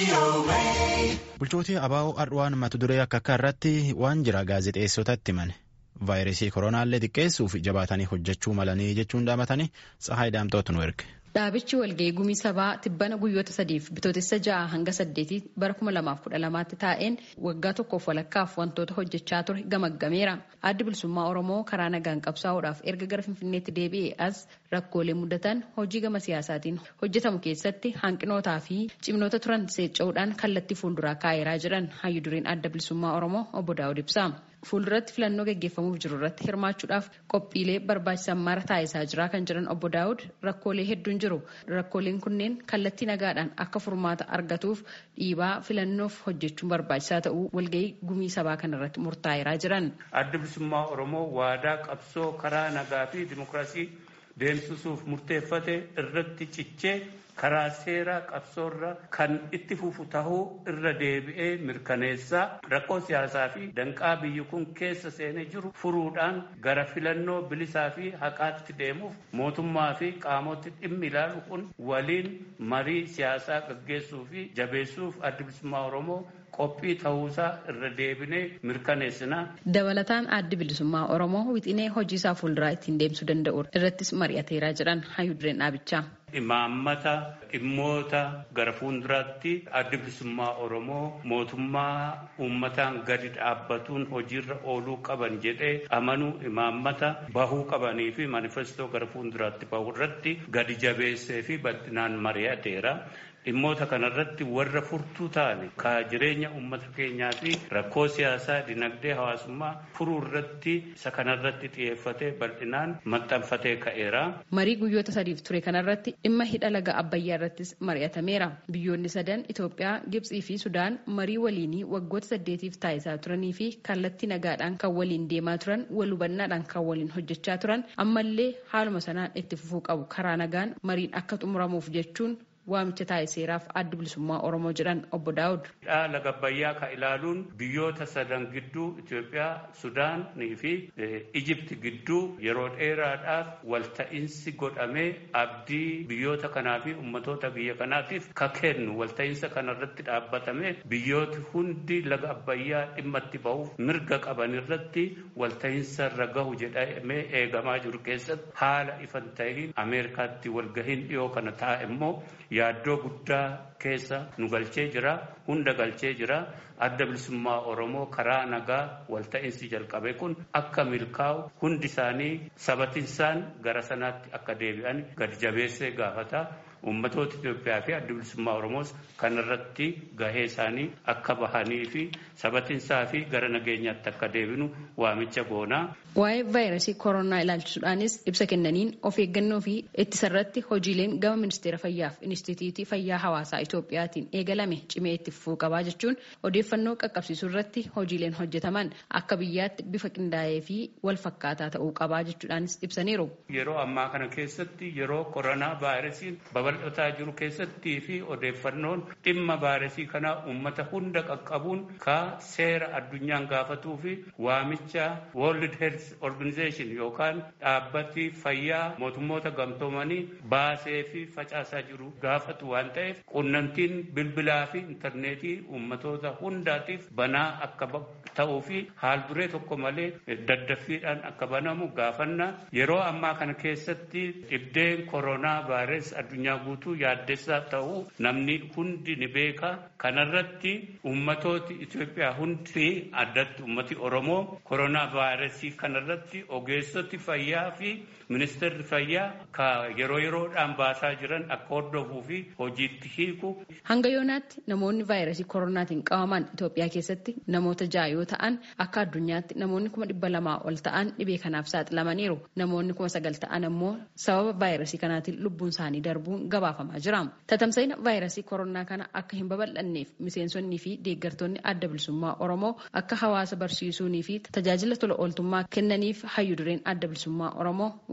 Bulchootii abaa'oo Ardwaan mata duree akka akka irratti waan jira gaazexeessotatti himane. Vaayirasii koronaallee xiqqeessuuf jabaatanii hojjechuu malanii jechuun dhaabatanii Tsahaay Daamtootu nu erge. Dhaabichi walga'ii gumii sabaa tibbana guyyoota sadiif bitootessa ja'a hanga saddeetii bara kuma lamaaf kudha lamaatti taa'een waggaa tokkoof walakkaaf wantoota hojjechaa ture gamaggameera. Addi bilisummaa Oromoo karaa nagaan qabsaa'uudhaaf erga gara Finfinneetti deebi'ee as rakkoolee mudatan hojii gama siyaasaatiin hojjetamu keessatti hanqinootaa fi cimnoota turan seecca'uudhaan kallattii fuulduraa kaa'eeraa jedhan hayyu dureen adda bilisummaa Oromoo obbo Daawud ibsa. Fuulduratti filannoo gaggeeffamuuf jiru irratti hirmaachuudhaaf qophiilee barbaachisan mara taasisaa jira kan jedhan obbo Daawud rakkoolee hedduun jiru. Rakkooleen kunneen kallattii nagaadhaan akka furmaata argatuuf dhiibaa filannoof hojjechuun barbaachisaa ta'uu walga'ii gumii sabaa kanarratti murtaa'eeraa jiran. Adda bilisummaa Oromoo waadaa qabsoo karaa nagaa fi dimokiraasii deemsisuuf murteeffate irratti cichee karaa seeraa qabsoorra kan itti fufu tahuu irra deebi'ee mirkaneessaa rakkoo siyaasaa fi danqaa biyyi kun keessa seenee jiru furuudhaan gara filannoo bilisaa fi haqaatti deemuuf mootummaa fi qaamoti dhimmi ilaalu kun waliin marii siyaasaa gaggeessuu fi jabeessuuf adda bilisummaa Oromoo qophii ta'uusaa irra deebinee mirkaneessina. Dabalataan addi bilisummaa Oromoo wixinee hojii isaa fuulduraa ittiin deemsuu danda'u irrattis mari'ateeraa jedhan hayyu dureen dhaabichaa. Imaammata dhimmoota gara fuulduraatti addi bilisummaa Oromoo mootummaa uummataan gadi dhaabbatuun hojiirra ooluu qaban jedhee amanuu imaammata bahuu qabanii fi manifestoo gara fuulduraatti bahu irratti gadi jabeessee fi bal'inaan mari'ateera. dhimmoota kanarratti warra furtuu ta'an ka jireenya uummata keenyaa fi rakkoo siyaasaa dinagdee hawaasummaa furuu irratti isa kanarratti xiyyeeffatee bal'inaan maxxanfatee ka'eera. Marii guyyoota sadiif ture kanarratti dhimma hidha laga Abbayyaa irrattis mari'atameera. Biyyoonni sadan Itoophiyaa, Gibxii fi Sudaan marii waliinii waggoota saddeetiif taasisaa turanii fi kallattii nagaadhaan kan waliin deemaa turan wal hubannaadhaan kan waliin hojjechaa turan ammallee haaluma sanaan itti fufuu qabu karaa nagaan mariin akka xumuramuuf jechuun waamicha taasiseeraaf addi bilisummaa Oromoo jedhan obbo Daawud. Laga Abbayyaa ka ilaaluun biyyoota sadan gidduu Itoophiyaa, Sudaanii fi Ijipti gidduu yeroo dheeraadhaaf walta'iinsi godhamee abdii biyyoota kanaa fi ummatoota biyya kanaatiif ka kennu walta'iinsa kanarratti dhaabbatame biyyooti hundi laga Abbayyaa dhimma itti bahuuf mirga qaban irratti walta'iinsa irra gahu jedhamee eegamaa jiru keessatti haala ifan ta'in Ameerikaatti walgahiin dhiyoo kana taa'e immoo yaaddoo guddaa keessa nu galchee jira hunda galchee jira adda bilisummaa oromoo karaa nagaa walta'iinsi jalqabe kun akka milkaa'u hundi isaanii sabatinsaan gara sanaatti akka deebi'an gadi jabeessee gaafata ummatoota Itoophiyaa fi adda bilisummaa Oromoos kanarratti gahee isaanii akka bahanii fi sabatinsaa fi gara nageenyaatti akka deebinu waamicha goonaa. Waa'ee vaayirasii koronaa ilaalchisuudhaanis ibsa kennaniin of eeggannoo fi ittisarratti hojiileen gama ministeera fayyaa fi inistituutii fayyaa hawaasaa Itoophiyaatiin eegalame cimee itti fufuu qabaa jechuun odeeffannoo qaqqabsiisuu irratti hojiileen hojjetaman akka biyyaatti bifa qindaa'ee fi wal fakkaataa ta'uu qabaa jechuudhaanis ibsaniiru. Yeroo ammaa kana keessatti yeroo koronaa vaayirasiin babal'ataa jiru keessattii fi odeeffannoon dhimma vaayirasii kanaa uummata hunda qaqqabuun ka seera addunyaan gaafatuu fi waamicha World Health Organization yookaan dhaabbati fayyaa mootummoota gamtoomanii baasee fi facaasaa jiru gaafatu waan ta'eef qunnamtiin bilbilaa fi intarneetii uummatoota hundaatiif banaa akka ta'uu fi haal duree tokko malee daddaffiidhaan akka banamu gaafanna yeroo ammaa kana keessatti dhibdeen koronaa vaayirasii addunyaa guutuu yaaddessaa ta'uu namni hundi ni beeka kanarratti ummatooti Itoophiyaa hundi addatti ummati Oromoo koronaa vaayirasii kanarratti ogeessoti fayyaa fi ministeerri fayyaa ka yeroo yeroodhaan baasaa jiran akka hordofuu fi hojiitti hiiku. Hanga yoonaatti namoonni vaayirasii koronaatiin qabaman Itoophiyaa keessatti namoota ja'a yoo ta'an akka addunyaatti namoonni kuma dhibba lamaa ol ta'an dhibee kanaaf saaxilamaniiru. Namoonni kuma sagal ta'an ammoo sababa vaayirasii kanaatiin lubbuun isaanii darbuun gabaafamaa jira. Tatamsa'ina vaayirasii koronaa kana akka hin babal'anneef miseensonnii fi deeggartoonni adda bilisummaa Oromoo akka hawaasa barsiisuunii fi tajaajila tola ooltummaa kennaniif hayyu dureen adda bilisummaa Oromoo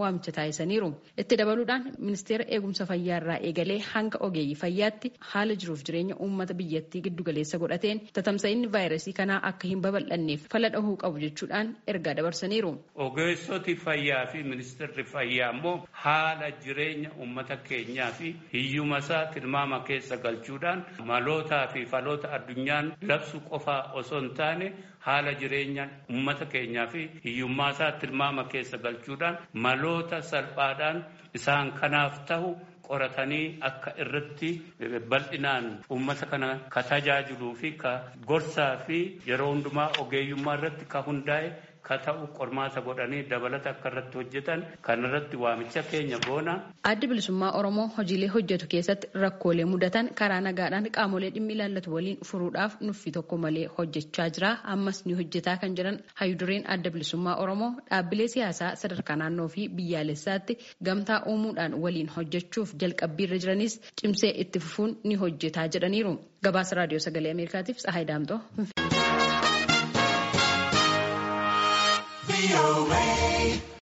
waamicha taasisaniiru. Itti dabaluudhaan ministeera eegumsa fayyaa irraa eegalee hanga ogeeyyii fayyaatti haala jiruuf jireenya uummata biyyattii giddugaleessa godhateen tatamsa'inni vaayirasii kanaa akka hin babal'anneef fala dhahuu qabu jechuudhaan ergaa dabarsaniiru. Ogeessoti fayyaa fi ministeerri fayyaa immoo haala jireenya uummata keenyaa fi hiyyuma isaa tilmaama keessa galchuudhaan malootaa fi faloota addunyaan labsu qofaa osoo hin taane haala jireenya uummata keenyaa fi hiyyummaa isaa tilmaama keessa galchuudhaan maloota salphaadhaan isaan kanaaf ta'u qoratanii akka irratti bal'inaan uummata kana ka tajaajiluu fi ka gorsaa fi yeroo hundumaa ogeeyyummaa irratti ka hundaa'e ka ta'u qormaata godhanii dabalata akka irratti hojjetan kan irratti waamicha keenya goona. Addi bilisummaa Oromoo hojiilee hojjetu keessatti rakkoolee mudatan karaa nagaadhaan qaamolee dhimmi ilaallatu waliin furuudhaaf nuffii tokko malee hojjechaa jira. Ammas ni hojjetaa kan jiran hayudureen adda bilisummaa Oromoo dhaabbilee siyaasaa sadarkaa naannoo fi biyyaalessaatti gamtaa uumuudhaan waliin hojjechuuf jalqabbiirra jiranis cimsee itti fufuun ni hojjetaa jedhaniiru. Gabaasa raadiyoo sagalee Ameerikaatiif Tsahaay Daamtoo.